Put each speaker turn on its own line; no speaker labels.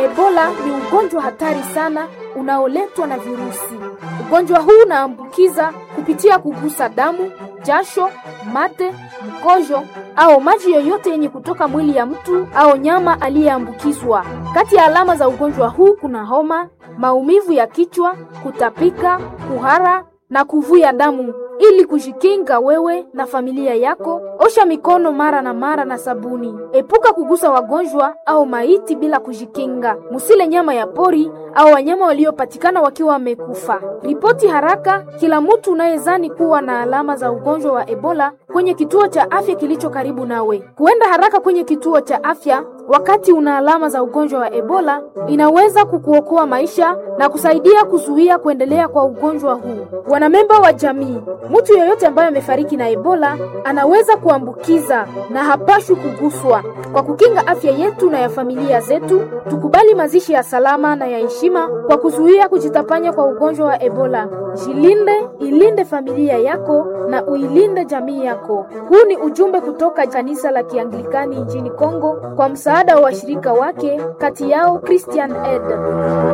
Ebola ni ugonjwa hatari sana unaoletwa na virusi. Ugonjwa huu unaambukiza kupitia kugusa damu, jasho, mate, mkojo au maji yoyote yenye kutoka mwili ya mtu au nyama aliyeambukizwa. Kati ya alama za ugonjwa huu kuna homa, maumivu ya kichwa, kutapika, kuhara na kuvuja damu. Ili kujikinga wewe na familia yako, osha mikono mara na mara na sabuni. Epuka kugusa wagonjwa au maiti bila kujikinga. Musile nyama ya pori au wanyama waliopatikana wakiwa wamekufa. Ripoti haraka kila mtu unayezani kuwa na alama za ugonjwa wa Ebola kwenye kituo cha afya kilicho karibu nawe. Kuenda haraka kwenye kituo cha afya wakati una alama za ugonjwa wa Ebola inaweza kukuokoa maisha na kusaidia kuzuia kuendelea kwa ugonjwa huu. Wanamemba wa jamii, mtu yeyote ambaye amefariki na Ebola anaweza kuambukiza na hapashwi kuguswa. Kwa kukinga afya yetu na ya familia zetu, tukubali mazishi ya salama na ya heshima kwa kuzuia kujitapanya kwa ugonjwa wa Ebola. Jilinde, ilinde familia yako na uilinde jamii yako. Huu ni ujumbe kutoka kanisa la Kianglikani nchini Kongo kwa msaada wa washirika wake, kati yao Christian Aid.